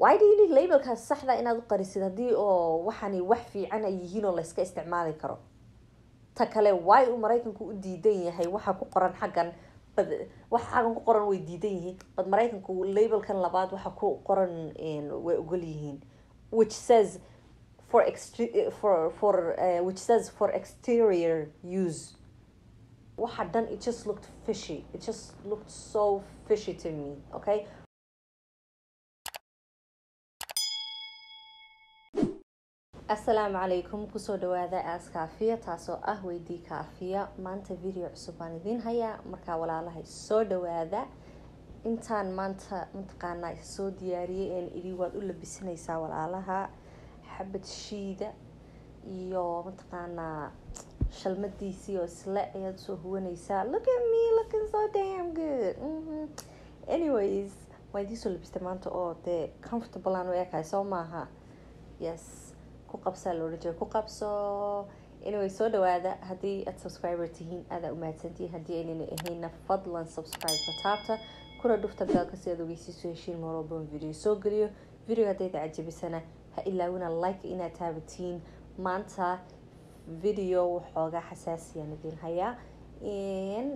why do you need labelkaas saxda inaad u qarisid haddii oo waxani wax fiican ay yihiin oo layska isticmaali karo ta kale why uu maraykanku u diidan yahay waxa ku qoran xaggan bad waxa xaggan ku qoran way diidan yihiin bad maraykanku labelkan labaad waxa ku qoran way ogol yihiin which says for extre- for for uh, which says for exterior use waxa dhan it just looked fishy it just looked so fishy to me okay asalaamu calaykum kusoo dhawaada aas kaafiya taasoo ah weydii kaafiya maanta video cusub baan idiin hayaa markaa walaalahay soo dhawaada intaan maanta mataqaanaa soo diyaariyay een idin waad u labisanaysaa walaalaha xabad shiida iyo mataqaanaa shalmadiisii oo isle ayaad soo huwanaysaa look at me looking so damn good mm-hmm. anyways waa idiin soo labistay maanta oo dee comfortable aan u ekahay soo maaha yes ku qabsaa loola jeeda ku qabso anyway soo dhawaada haddii aad subscriber tihiin aadaa umahadsantihiin haddii aynana ahayna fadlan subscribe-ka taabta kuna dhufta beelka si aad ogeysiiso heshiin mar walba on video soo geliyo video haddayda cajabisana ha ilaawina like inaad taabatiin maanta video waxoogaa xasaasiyaan idin hayaa and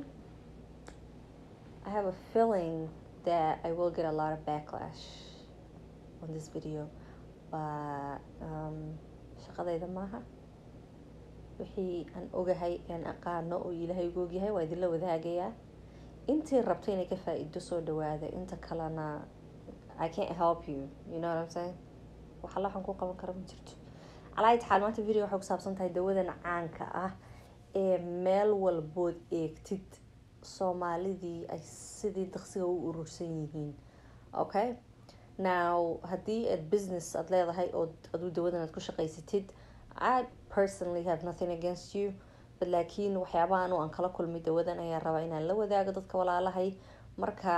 I have a feeling that I will get a lot of backlash on this video but um, shaqadayda maaha wixii aan ogahay aan aqaano oo ilaahay ugu ogyahay waa idinla wadaagayaa intii rabta inay ka faa-iido soo dhawaada inta kalena I can't help you you know what I'm saying waxa waxaan ku qaban kara ma jirto calaa taxaal maanta video waxay ku saabsan tahay dawadan caanka ah ee meel walbood eegtid soomaalidii ay sidii daqsiga u urursan yihiin okay now haddii aad business aada leedahay oo aduu dawadan aad ku shaqaysatid i personally have nothing against you but laakiin waxyaabaha anu aan kala kulmay dawadan ayaa rabaa inaan la wadaago dadka walaalahay marka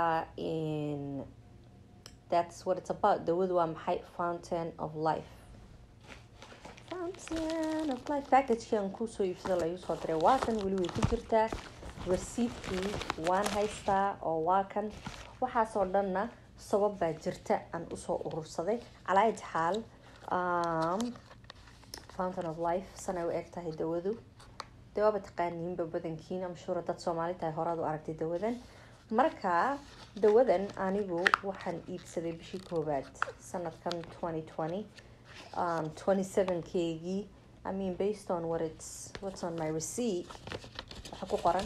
that's what it's about dawadu waa maxay fountain of life fountain of life packagekii aan kusoo iibsada la iisoo diray waa kan weli way ku jirtaa receiptkii waan haystaa oo waa kan waxaasoo dhanna sabab baa jirta aan usoo urursaday calaa itixaal fountain of life sanay u eg tahay dawadu dee waaba taqaaniinba badankiin amshuura dad soomaali tahay horaad u aragtay dawadan marka dawadan anigu waxaan iibsaday bishii koowaad sanadkan twenty twenty twenty seven keygii i mean based on what it's what's on my receipt waxa ku qoran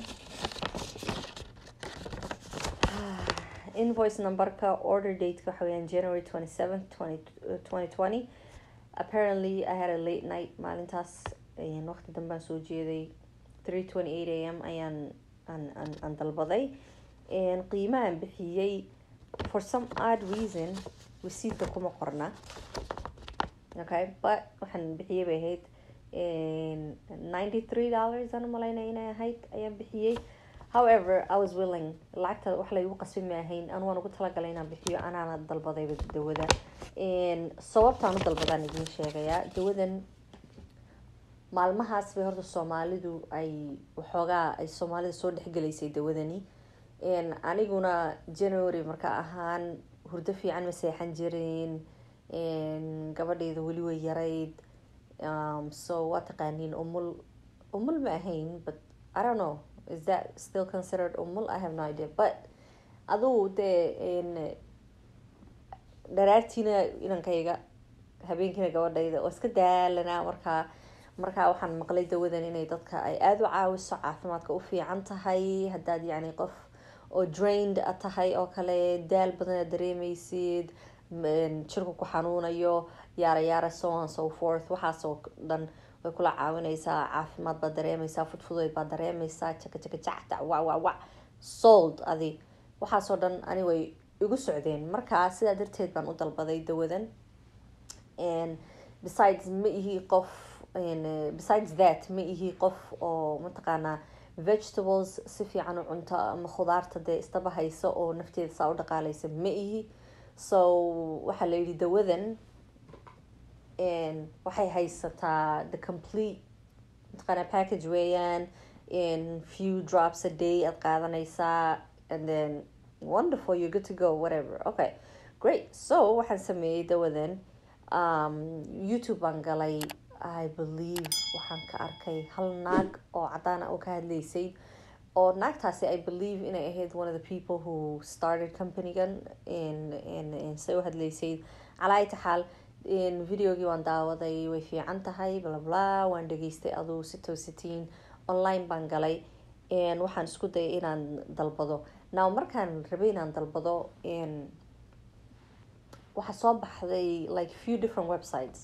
invoice numberka order dateka waxa weyaan january twenty seventh twenty twenty apparently i had a late night maalintaas waqti dambaan soo jeeday three twenty eight a m ayaan aan aan aan dalbaday qiimahan bixiyey for some odd reason receiptka kuma qorna okay but waxaan bixiyey bay ahayd ninety three dollars aan umalaynaya inay ahayd ayaan bixiyey however i was willing lacagta wax laygu qasbi ma ahayn anu waan ugu talagalay inaan bixiyo anaana dalbadayba dawada sababtaan u dalbadaan idiin sheegayaa dawadan maalmahaas bay horta soomaalidu ay waxoogaa ay soomaalida soo dhexgelaysay dawadani aniguna january marka ahaan hurdo fiican ma seexan jirin gabadheyda weli way yarayd so waa taqaaniin umul umul ma ahayn but i don't know is that still considered umul i have no idea but aduu dee dharaartiina inankayga habeenkiina gabadhayda oo iska daalanaa markaa markaa waxaan maqlay dawadan inay dadka ay aada u caawiso caafimaadka u fiican tahay haddaad yacni qof oo drained a tahay oo kale daal badan aad dareemeysid jirku ku xanuunayo yaara yaara so on so forth waxaasoo dhan way kula caawineysaa caafimaad baad dareemeysaa fudfudeyd baad dareemeysaa jaka jaka jacta wa wa wa sold adi waxaasoo dhan ani way igu socdeen markaa sidaa darteed baan u dalbaday dawadan besides ma ihi qof besides that ma ihi qof oo mataqaanaa vegetables si fiican u cunto ama khudaarta dee istaba haysa oo nafteeda saa u dhaqaaleysa ma ihi so waxaa la yidhi dawadan waxay haysataa the complete mataqaanaa package weeyaan few drops a day aad qaadanaysaa and then wonderful you're good to go whatever okay great so waxaan sameeyey dawadan um, youtube baan galay i believe waxaan ka arkay hal naag oo cadaana oo ka hadlaysay oo naagtaasi i believe inay ahayd one of the people who started companygan say u hadlaysay calaa ita xaal videogii waan daawaday way fiican tahay blabla waan dhageystay aduu si toositiin online baan galay waxaan isku dayay inaan dalbado now markaan rabay inaan dalbado waxaa soo baxday like few different websites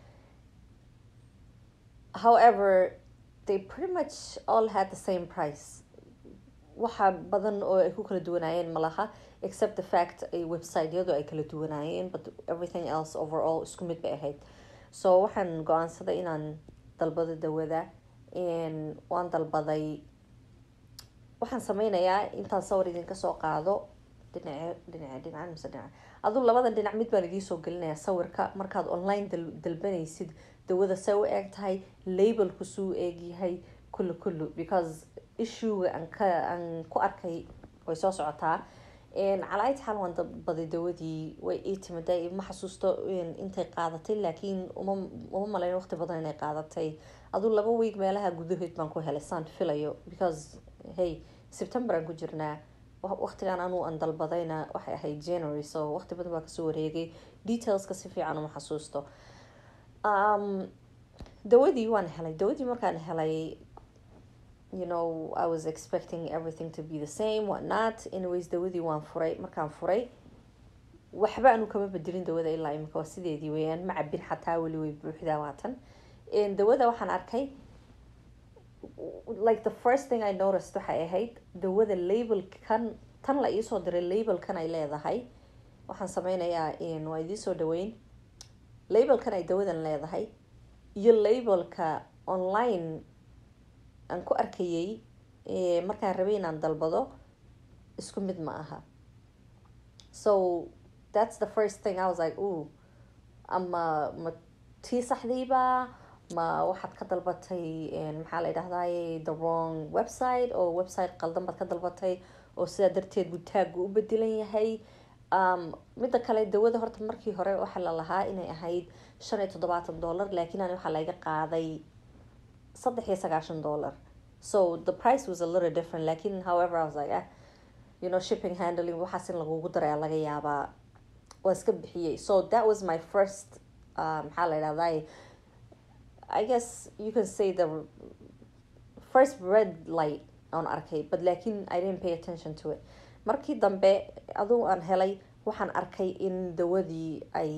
however they pretty much all had the same price waxa badan oo ay ku kala duwanaayeen malaha except the fact ay websiteyadu ay kala duwanaayeen but everything else overall isku mid bay ahayd so waxaan go-aansaday inaan dalbado dawada waan dalbaday waxaan sameynayaa intaan sawir idinka soo qaado dhinace dhinace dhinaca mise dhinaca aduu labadan dhinac mid baan idiin soo gelinayaa sawirka markaad online dalbanaysid dawada say u eeg tahay labelku suu eegyahay kullu kullu because issuega aan ka aan ku arkay way soo socotaa calaa ita xaal waan dalbaday dawadii way ii timida ma xasuusto intay qaadatay laakiin uma uma malayn waqti badan inay qaadatay aduu laba week meelaha gudahood baan ku helay saan filayo because hey september aan ku jirnaa waqtigan anuu aan dalbadayna waxay ahayd january so waqti badan baa kasoo wareegay detailska si fiican uma xasuusto dawadii waan helay dawadii markaan helay you know i was expecting everything to be the same what not anyways dawadii waan furay markaan furay waxba anu kama bedelin dawada ilaa imika waa sideedii weyaan ma cabin xataa weli way buuxdaa waatan dawada waxaan arkay like the first thing i noticed waxay ahayd dawada labelkan tan la iisoo diray labelkan ay leedahay waxaan sameynayaa waa idiisoo dhaweyn labelkan ay dawadan leedahay iyo labelka online aan ku arkayay markaan rabay inaan dalbado isku mid ma aha so that's the first thing i was like o ama ma tii saxdiiba ma waxaad ka dalbatay maxaa la yidhahdaye the wrong website oo website qaldan baad ka dalbatay oo sidaa darteed buu taaggu u bedelan yahay midda kale dawada horta markii hore waxaa la lahaa inay ahayd shan iyo toddobaatan dollar laakiin ani waxaa laga qaaday saddex iyo sagaashan dollar so the price was a little different lakin however i was like ah you know shipping handling waxaas in lagugu daray laga yaabaa waan iska bixiyey so that was my first maxaa la yidhahdaye I guess you can say the first red light aan arkay but laakiin I didn't pay attention to it markii dambe aduu aan helay waxaan arkay in dawadii ay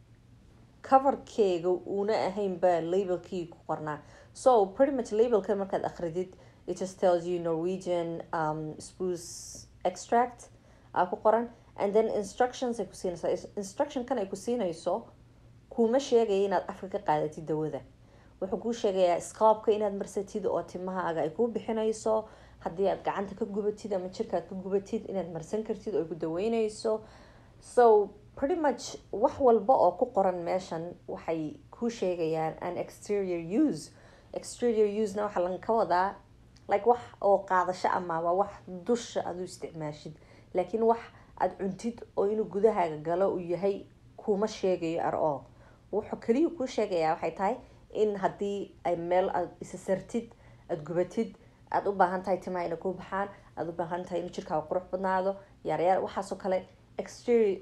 coverkeega uuna ahaynba labelkii ku qornaa so pretty much labelka markaad akridid it just tells you Norwegian um, spruce extract aa ku qoran and then instructions ay ku siinaysaa instructionkan ay ku siinayso kuma sheegaya inaad afka ka qaadatid dawada wuxuu kuu sheegayaa scoobka inaad marsatid oo timahaaga ay kuu bixinayso haddii aad gacanta ka gubatid ama jirkaad ka gubatid inaad marsan kartid oo ay ku daweyneyso so pretty much wax walba oo ku qoran meeshan waxay kuu sheegayaan an exterior use exterior usena waxaa lan ka wadaa like wax oo qaadasho ama waa wax dusha aad u isticmaashid laakiin wax aada cuntid oo inuu gudahaaga galo uu yahay kuma sheegayo ar all wuxuu kaliya kuu sheegayaa waxay tahay in haddii ay meel aad isa sartid aada gubatid aada u baahan tahay timaha inay kuu baxaan aada u baahan tahay inuu jirkaaga qurux badnaado yaaryaar waxaasoo kale exterior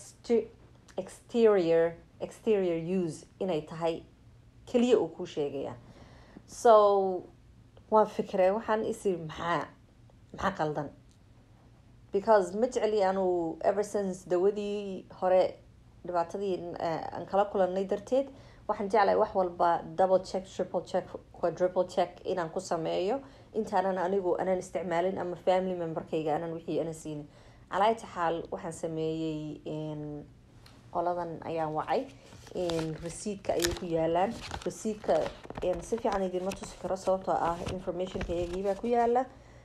exterior exterior use inay tahay keliya uu kuu sheegaya so waan fikre waxaan isi maxaa maxaa qaldan because ma jeceli anuu ever since dawadii hore dhibaatadii aan kala kulanay darteed waxaan jeclahay wax walba double check triple check quadruple check inaan ku sameeyo intaanan anigu anaan isticmaalin ama family memberkayga anaan wixii ana siinin calaayta xaal waxaan sameeyey qoladan ayaan wacay receidka ayay ku yaalaan receidka si fiican idinma tusi karo sababtoo ah informationka iyagiibaa ku yaala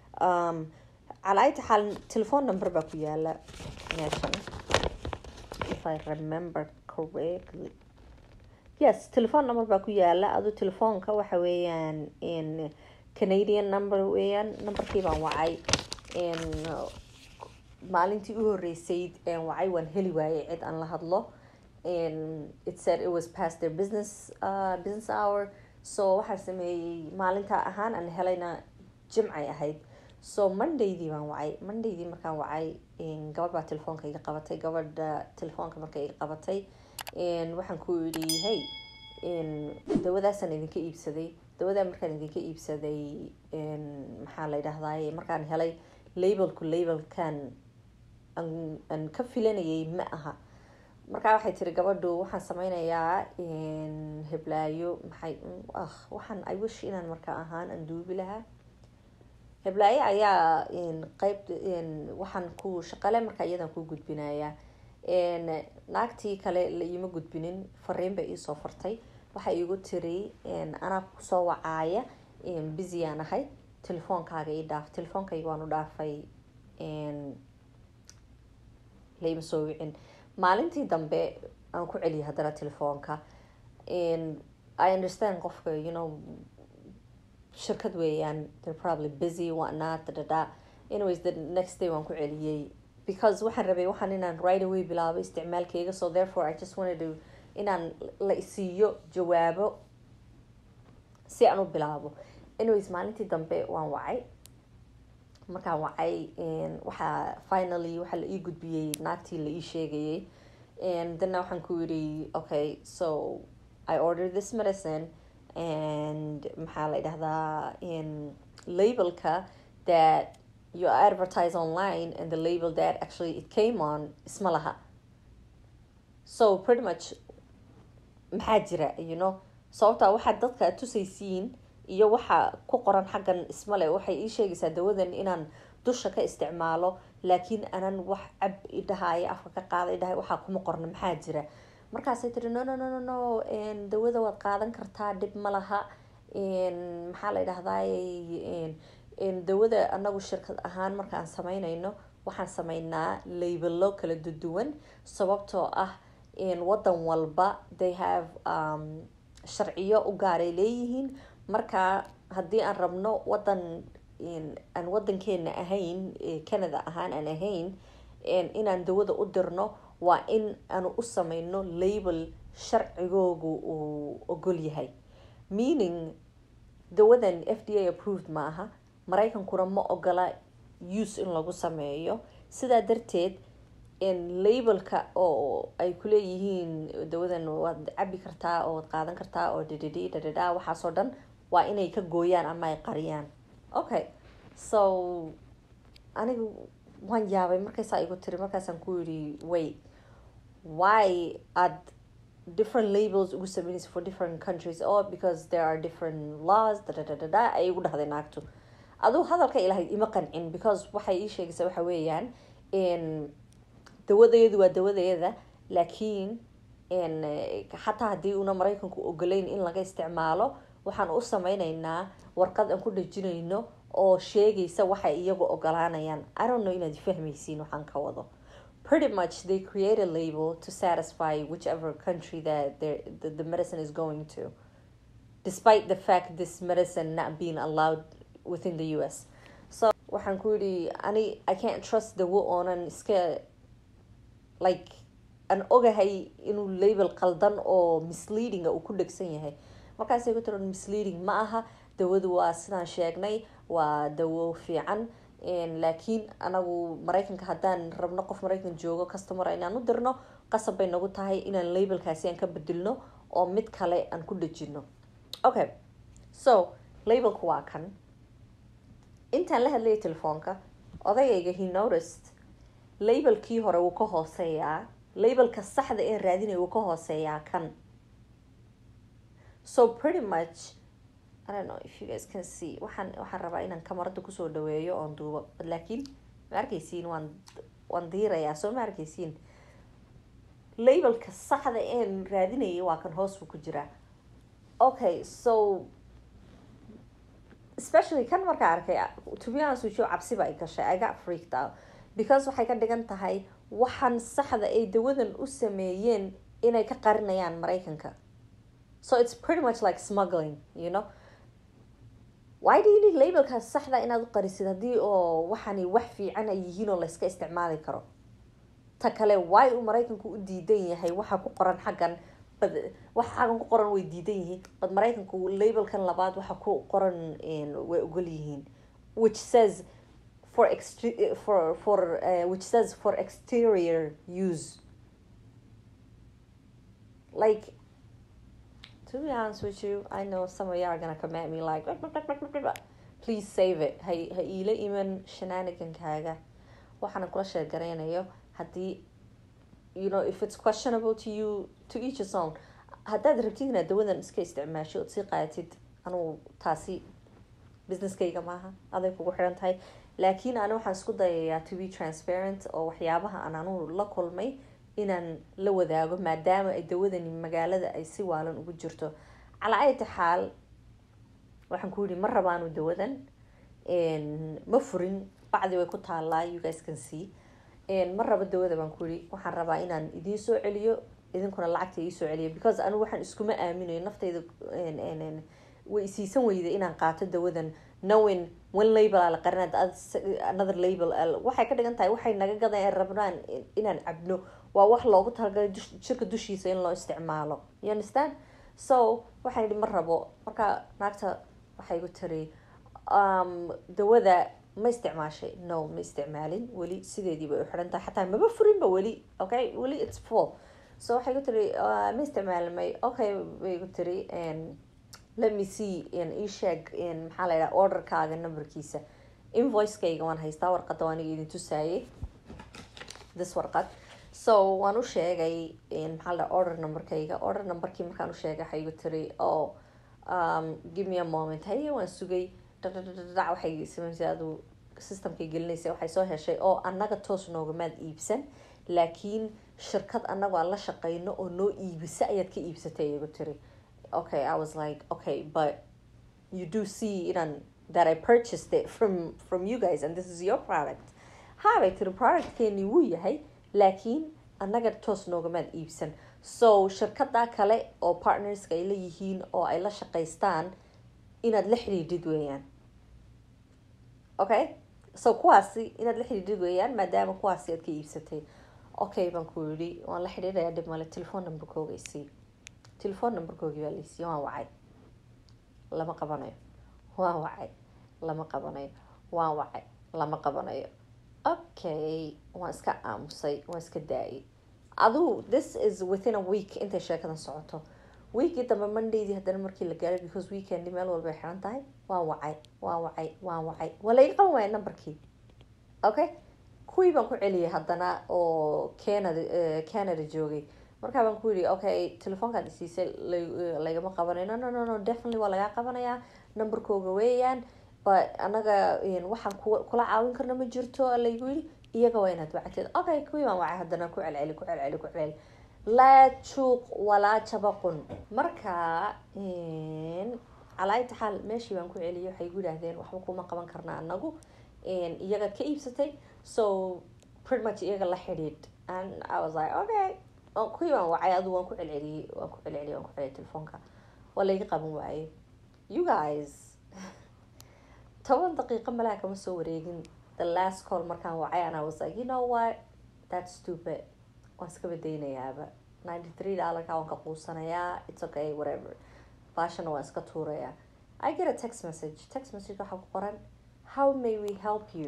calaayta xaal telephone number baa ku yaala meeshan if i remember correctly yes telephone number baa ku yaala adu telefoonka waxa weeyaan canadian number weeyaan numberkii baan wacay maalintii u horeysay wacay waan heli waayey cid aan la hadlo it said it was past their business uh, business hour so waxaan sameeyey maalinta ahaan aan helayna jimcay ahayd so mondaydii baan wacay mondaydii markaan wacay gabadh baa telefoonka iga qabatay gabadha telefoonka marka iga qabatay waxaan ku yidhi hey dawadaasaan idinka iibsaday dawadaa markaan idinka iibsaday maxaa la yidhahdaay markaan helay labelku labelkan aan ka filanayay ma aha markaa waxay tiri gabadhu waxaan sameynayaa heblaayo maxay waxaan i wish inaan markaa ahaan aan duubi lahaa heblaayo ayaa qeyb waxaan ku shaqale markaa iyadan ku gudbinaya naagtii kale la iima gudbinin fariin bay iisoo fartay waxay igu tiri anaa kusoo wacaaya busyaan ahay telefoonkaaga ii dhaaf telefoonkayga waan u dhaafay laima soo wicin maalintii dambe aan ku celiyay haddana telefoonka i understand qofka you know shirkad weeyaan they're probably busy whatnot dadada anyways the next day waan ku celiyey because waxaan rabay waxaan inaan right away bilaabo isticmaalkeyga so therefore i just wanted to inaan la isiiyo jawaabo si aan u bilaabo anyways maalintii dambe waan wacay markaan wacay waxaa finally waxaa la ii gudbiyey naagtii la ii sheegayay dana waxaan ku yidhi okay so i ordered this medicine and maxaa la dhahdaa labelka that you advertise online and the label that actually it came on isma laha so pretty much maxaa jira you know sababtaa waxaad dadka tusaysiin iyo waxa ku qoran xaggan ismale waxay ii sheegaysaa dawadan inaan dusha ka isticmaalo laakiin anan wax cab idhahayo afka ka qaada idhahay waxaa kuma qorna maxaa jira markaasay tiri no no no no no dawada waad qaadan kartaa dhib ma laha maxaa la idhahdaay dawada anagu shirkad ahaan markaan sameynayno waxaan sameynaa labelo kala duduwan sababtoo ah wadan walba they have sharciyo u gaaray leeyihiin marka haddii aan rabno wadan aan wadankeena ahayn canada ahaan aan ahayn inaan dawada u dirno waa in aanu u sameyno label sharcigoogu uu ogol yahay meaning dawadan f d a approved ma aha maraykankuna ma ogola use in lagu sameeyo sidaa darteed labelka oo ay kuleeyihiin dawadan waad cabi kartaa oo waad qaadan kartaa oo ddd ddda waxaasoo dhan waa inay ka gooyaan ama ay qariyaan okay so aniga waan yaabay markaysaa igu tiri markaasaan ku yidhi way why aad different labels ugu sameynaysa for different countries or because there are different laws dadadadada ay igu dhahday naagtu aduu hadalka ilahay ima qancin because waxay ii sheegaysaa waxa weeyaan dawadeedu waa dawadeeda laakiin xataa haddii una maraykanku ogolayn in laga isticmaalo waxaan u sameyneynaa warqad aan ku dhejinayno oo sheegaysa waxay iyagu ogolaanayaan i don't know inaad fahmaysiin waxaan ka wado pretty much they create a label to satisfy whichever country that the, the medicine is going to despite the fact this medicine not being allowed within the us so waxaan ku yidhi ani i can't trust dawo oonan iska like aan ogahay inuu label qaldan oo misleadinga uu ku dhegsan yahay markaasay ku tiri misleading ma aha dawadu waa sidaan sheegnay waa dawo fiican laakiin anagu maraykanka haddaan rabno qof maraykan joogo customer inaan u dirno qasab bay nagu tahay inaan labelkaasi aan ka bedelno oo mid kale aan ku dhejino okay so labelku waa kan intaan la hadlayay telefoonka odagayga he noticed labelkii hore wuu ka hooseeyaa labelka saxda een raadinay wuu ka hooseeyaa kan so pretty much I don't know if you guys can see waxaan waxaan rabaa inaan kamarada kusoo dhaweeyo oon duubo laakiin ma arkeysiin waan waan diirayaa soo ma arkeysiin labelka saxda een raadinayay waa kan hoos buu ku jiraa okay so especially kan markaa arkay to be honest with you cabsi ba ay gashay I got freaked out because waxay ka dhigan tahay waxaan saxda ay dawadan u sameeyeen inay ka qarinayaan maraykanka so it's pretty much like smuggling you know why do you need labelkaas saxda inaad u qarisid haddii oo waxani wax fiican ay yihiin oo layska isticmaali karo ta kale why uu maraykanku u diidan yahay waxa ku qoran xaggan bad waxa xaggan ku qoran way diidan yihiin bad maraykanku labelkan labaad waxa ku qoran way ogol yihiin which says for extre- for for uh, which says for exterior use like to be honest with you i know some of you are gonna come at me like please save it ha ha iila iman shenanigankaaga waxaana kula sheegaraynayo haddii you know if it's questionable to you to each his own haddaad rabtid inaad dawadan iska isticmaasho ood sii qaadatid anugu taasi businesskayga maaha aday kugu xiran tahay laakiin ani waxaan isku dayayaa to be transparent oo waxyaabaha aan anugu la kulmay inaan la wadaago maadaama ay dawadani magaalada ay si waalan ugu jirto calaa ayta xaal waxaan ku yihi ma rabaanu dawadan ma furin bacdi way ku taalaa you guys can see ma rabo dawada baan ku yihi waxaan rabaa inaan idiin soo celiyo idinkuna lacagta ii soo celiyo because anigu waxaan iskuma aaminayo naftayda way isiisan weyda inaan qaato dawadan knowing one label aa la qarin another label waxay ka dhigan tahay waxay naga gadan rabnaan inaan cabno waa wax loogu talagalay jirka dushiisa in loo isticmaalo you understand so waxaan yihi ma rabo marka naagta waxay gu tiri dawada ma isticmaashay no ma isticmaalin weli sideedii bay u xiran tahay xataa maba furinba weli okay weli it's full so waxay gu tiri ma isticmaalin may okay bay gu tiri let me see ii sheeg maxaa la yidhaha orderkaaga numberkiisa invoicekayga waan haystaa warqadda waan idin tusaayay this warqad so waan u sheegay maxaa la order numberkayga order numberkii markaan u sheegay waxay igu tiri oh um, give me a moment haye waan sugay dhadhadhadhac waxay samaysay adu systemkay gelinaysa waxay soo heshay oo annaga toos noogamaad iibsan laakiin shirkad annagu aan la shaqeyno oo noo iibisa ayaad ka iibsatay igu tiri okay i was like okay but you do see inaan that i purchased it from from you guys and this is your product habay tiri productkeeni wuu yahay laakiin annaga toos noogamaad iibsan so shirkada kale oo partnerska ay leeyihiin oo ay la shaqaystaan inaad la xidhiidhid weeyaan okay so kuwaasi inaad la xidhiidhid weeyaan maadaama kuwaasi aad ka iibsatay okay baan ku yidhi waan la xidhiidhayaa dhib male telephone numberkooga isii telephone numberkoogii baa laysiiye waan wacay lama qabanayo waan wacay lama qabanayo waan wacay lama qabanayo okay waan iska aamusay waan iska daayay aduu this is within a week intay sheekadan socoto weekii dambe mondaydii haddana markii la gaaray because weekendi meel walba ay xiran tahay waan wacay waan wacay waan wacay waa laiga qaban waaya numberkii okay kuwii baan ku celiyay haddana oo canada canada joogay markaa baan ku yidhi okay telefoonkaad isiisay lagama qabanayo no no no no definitely waa lagaa qabanayaa numberkooga weeyaan but anaga waxaan kula caawin karna ma jirto laygu yidhi iyaga waa inaad wacteed okay kuwii baan wacay haddana ku celceli ku celceli ku celceli laa juuq walaa jabaqun marka calaaita xaal meeshii baan ku celiyay waxay gu yidhaahdeen waxba kuma qaban karna anagu iyagaad ka iibsatay so pretty much iyaga la xidhiidh and i was like okay kuwii baan wacay adu waan ku celceliyey waan ku celceliyey waan ku celiyay telefoonka waa layga qaban waayey you guys toban daqiiqo malaha kama soo wareegin the last call markaan wacay and i was like you know what that's stupid waan iska badaynayaaba ninety three dollarka waan ka quusanayaa it's okay whatever baashana waan iska tuurayaa i get a text message text message waxaa ku qoran how may we help you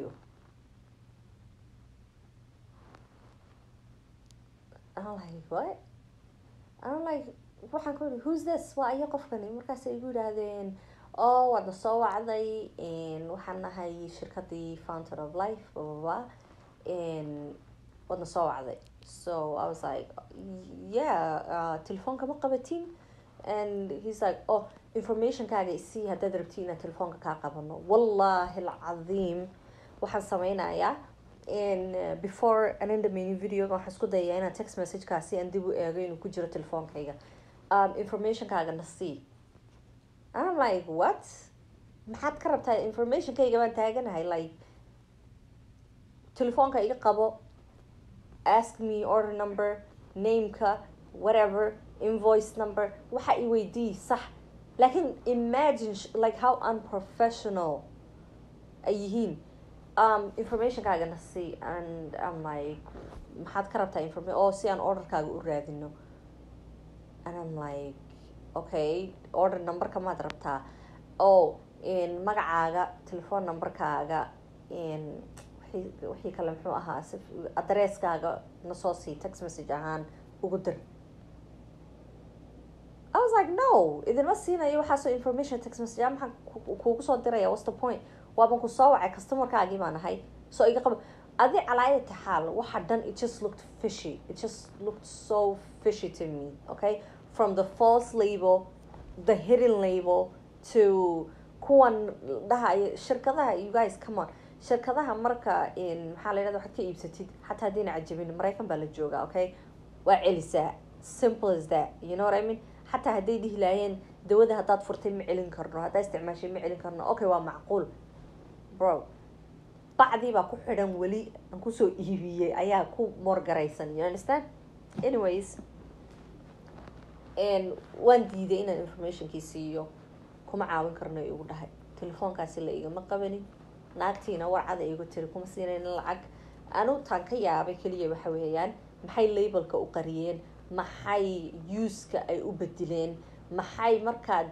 I'm like what I'm like waxaan ku yidhi who's this waa iyo qofkani markaas ay igu yidhaahdeen oo waadna soo wacday waxaan nahay shirkadii fountain of life bababa waadna soo wacday so I was like yeah uh, telefoonka ma qabatin and he's like oh informationkaaga isii haddaad rabti inaan telefoonka kaa qabano wallahi alcadiim waxaan sameynayaa before an endamani videoga waxaan isku dayayaa inaan text messagekaasi aan dib u eego inuu ku jiro telefoonkayga um, informationkaaga na sii I'm like what maxaad ka rabtaa informationkayga baan taaganahay like telefoonka iga qabo ask me order number nameka whatever invoice number waxa i weydii sax laakiin imagine like how unprofessional ay yihiin um, informationkaagana si and I'm like maxaad ka rabtaa information oo si aan orderkaaga u raadino and I'm like okay order numberka maad rabtaa o magacaaga telephone numberkaaga wixii kale muxuu ahaa si adresskaaga nasoo sii text message ahaan ugu dir I was like no idinma siinayo waxaasoo information text message a maxaan kuugu soo diraya what's the point waaban ku soo wacay customerkaagii baan ahay so iga qaba adi calaayati xaal waxa dhan it just looked fishy it just looked so fishy to me okay from the false label the hidden label to kuwan dhahay shirkadaha you guys come on shirkadaha marka maxaa la yidhahda waxaad ka iibsatid xataa haddayna cajabin maraykan baa la joogaa okay waa celisaa simple as that you know what I mean xataa hadday dhihi laayeen dawada haddaad furtay ma celin karno haddaa isticmaashay ma celin karno okay waa macquul bro bacdii baa ku xidhan weli aan kusoo iibiyey ayaa ku moorgaraysan you understand anyways waan diiday inaan informationkii siiyo kuma caawin karno igu dhahay telefoonkaasi la igama qabanin naagtiina warcada igu tiri kuma siinayn lacag anu taan ka yaabay keliya waxa weeyaan maxay labelka u qariyeen maxay uska ay u bedileen maxay markaad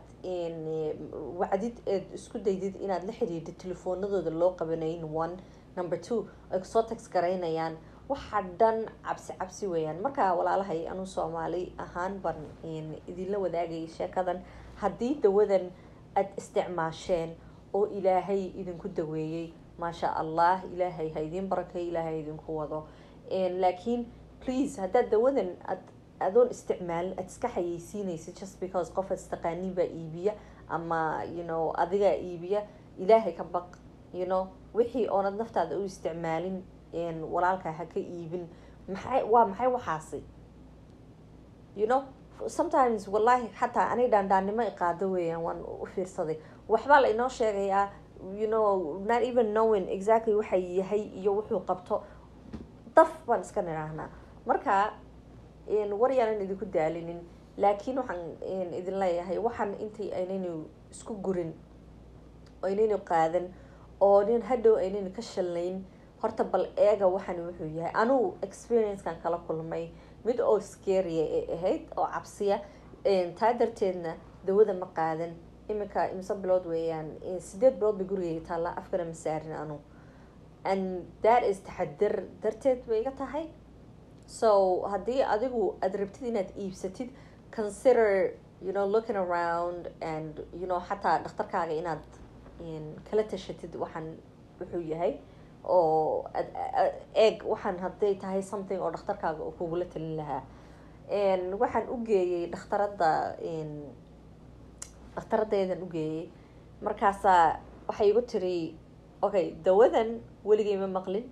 wacdid eed isku daydid inaad la xidhiidid telefoonadooda loo qabanayn one number two ay kusoo tax garaynayaan waxa dhan cabsi cabsi weeyaan marka walaalahay anuu soomaali ahaan baan idinla wadaagayay sheekadan haddii dawadan aada isticmaasheen oo ilaahay idinku daweeyey maasha allah ilaahay ha idiin barakay ilaahay idinku wado laakiin please haddaad dawadan ad adoon isticmaalin aada iska xayeysiinaysid just because qof ad istaqaaniin baa iibiya ama you know adigaa iibiya ilaahay ka baq you know wixii oonad naftaada u isticmaalin walaalkaa ha ka iibin maxay waa maxay waxaasi you know sometimes wallahi xataa anay dhaandhaannimo iqaado weeyaan waan u fiirsaday waxbaa la inoo sheegayaa you know not even knowing exactly waxa yahay iyo wuxuu qabto daf baan iska nidhaahnaa marka war yaanan idinku daalinin laakiin waxaan idin leeyahay waxaan intay aynaynu isku gurin oo aynaynu qaadan oo nin hadhow aynaynu ka shalnayn horta bal eega waxaan wuxuu yahay anugu experiencekan kala kulmay mid oo scaria ee ahayd oo cabsiya taa darteedna dawada ma qaadan iminka imse bilood weeyaan sideed bilood bay gurigeyga taallaa afkana ma saarin anu and that is taxadir darteed bay iga tahay so haddii adigu aada rabtid inaad iibsatid consider you know looking around and you know xataa dhakhtarkaaga inaad kala tashatid waxaan wuxuu yahay oo eeg waxaan hadday tahay something oo dhakhtarkaaga oo kugula talin lahaa waxaan u geeyey dhakhtaradda dhakhtaraddeedan u geeyey markaasaa waxay igu tiri okay dawadan weligay ma maqlin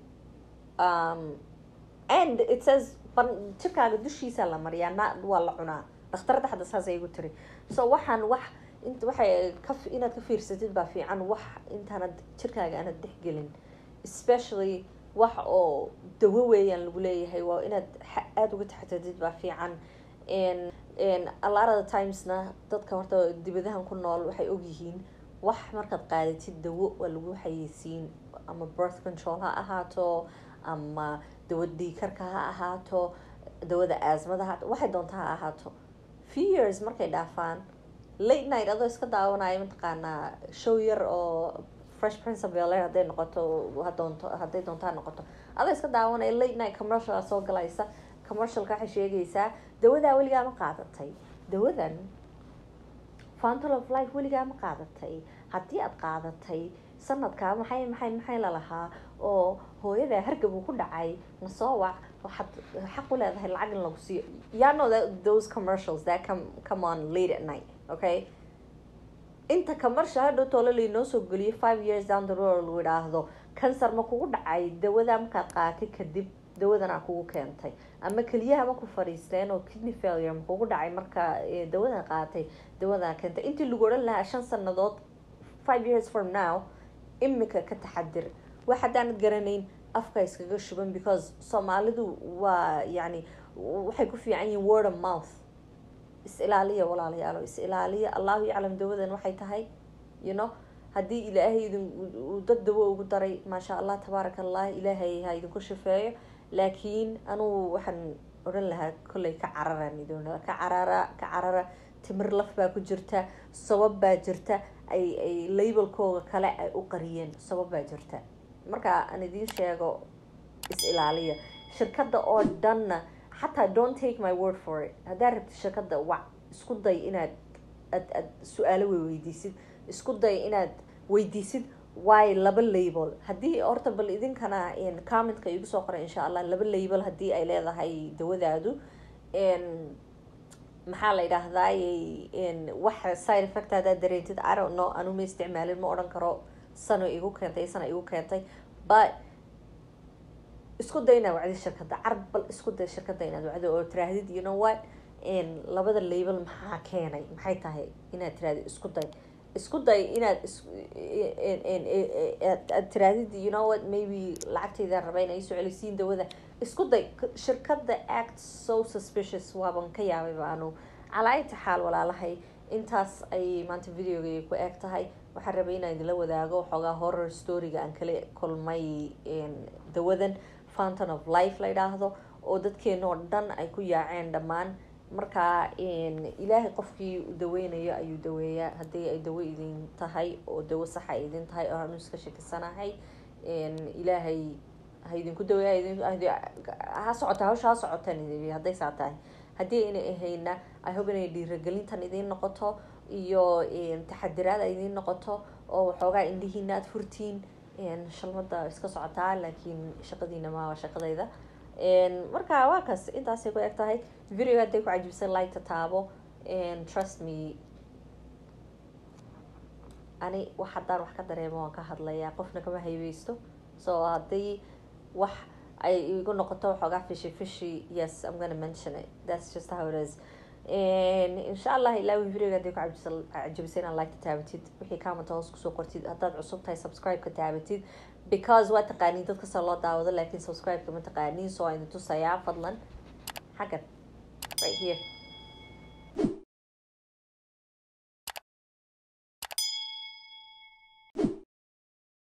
and it says jirkaaga dushiisa la mariyaa na waa la cunaa dhakhtaradda hadda saasay igu tiri so waxaan wax int waxay ka inaad ka fiirsatid baa fiican wax intaanad jirkaaga aanad dhexgelin especially wax oo dawo weeyaan lagu leeyahay waa inaad aada uga taxatadid baa fiican a lot of the timesna dadka horta dibadahan ku nool waxay ogyihiin wax markaad qaadatid dawo waa lagu xayeysiin ama birth control ha ahaato ama dawa dhiikarka ha ahaato dawada asmada ha waxay doonta ha ahaato few years markay dhaafaan late night adoo iska daawanayo mataqaanaa show yar oo fresh prince of bel hadday noqoto hadoonto hadday doonto ha noqoto adoo iska daawanaya late night commercial soo galaysa commercialka waxay sheegaysaa dawadaa weligaa ma qaadatay dawadan fountal of life weligaa ma qaadatay haddii aada qaadatay sanadkaa maxay maxay maxay lalahaa oo hooyadaa hargab uu ku dhacay nasoo wac waxaad xaq u leedahay lacag in lagu siiyo yaa know that those commercials that come come on late at night okay inta commercial hadhow toole lainoo soo geliyo five years down the road lagu idhaahdo cancer ma kugu dhacay dawadaa markaad qaatay kadib dawadanaa kugu keentay ama keliyaha ma ku fadhiisteen oo kidney failure ma kugu dhacay marka dawadan qaatay dawadaa keentay intii lagu odhan lahaa shan sanadood five years from now imika ka taxadir wax haddaanad garanayn afka iskaga shuban because soomaalidu waa yani waxay ku fiican yihiin word of mouth is ilaaliya walaalayaalo is ilaaliya allahu yaclam dawadan waxay tahay you know haddii ilaahay idin uu dad dawo ugu daray maasha allah tabaaraka allah ilaahay ha idinku shifeeyo laakiin anugu waxaan odhan lahaa kolley ka cararaan idin ka carara ka carara timir laf baa ku jirta sabab baa jirta ay ay labelkooga kale ay u qariyeen sabab baa jirta marka aan idiin sheego is ilaaliya shirkadda oo dhanna xataa don't take my word for it haddaad rabtid shirkadda wac isku day inaad ad ad su-aalo wey weydiisid isku day inaad weydiisid waayo laba label haddii horta bal idinkana commentka igu soo qoray insha allah laba label haddii ay leedahay dawadaadu maxaa la yidhaahdaay wax side effect haddaad dareentid i don't know anu ma isticmaalin ma odhan karo sano igu keentay sana igu keentay but isku day inaad wacdid shirkadda carab bal isku day shirkadda inaad wacdo oo tiraahdid you know what labada label maxaa keenay maxay tahay inaad tirahdid isku day isku day inaad aad tirahdid you know what maybe lacagtayda raba inay soo celisiin dawada isku day shirkadda act so suspicious waaban ka yaabay baanu calaa inta xaal walaalahay intaas ay maanta videoga ku eeg tahay waxaan rabay inaan idinla wadaago waxoogaa horror storyga aan kala kulmay dawadan fountain of life la yidhaahdo oo dadkeena oo dhan ay ku yaaceen dhammaan markaa ilaahay qofkii daweynayo ayuu daweeyaa haddii ay dawo idin tahay oo dawo saxa idin tahay oo aanu iska shakisanahay ilaahay ha idinku daweeya ha socota hawsha ha socotaan hadday saa tahay haddii ayna ahayna i hope inay dhiiragelintan idiin noqoto iyo taxadiraad ay idiin noqoto oo waxoogaa indhihiina aada furtiin shalmada iska socotaa laakiin shaqadiina ma waa shaqadayda marka waa kaas intaasay ku eg tahay video hadday ku cajibsan like taabo trust me ani wax haddaan wax ka dareemo waan ka hadlayaa qofna kama haybeysto so haddii wax ay igu noqoto waxoogaa fishi fishi yes i'm gonna mention it that's just how it is insha allah ilaa videoga hadday ku cajibisa inaad like ka taabatid wixii commenta hoos kusoo qortid haddaad cusub tahay subscribe ka taabatid because waa taqaaniin dad kasta loo daawado laakiin subscribe-ka ma taqaaniin so aynu tusayaa fadlan xaggan right here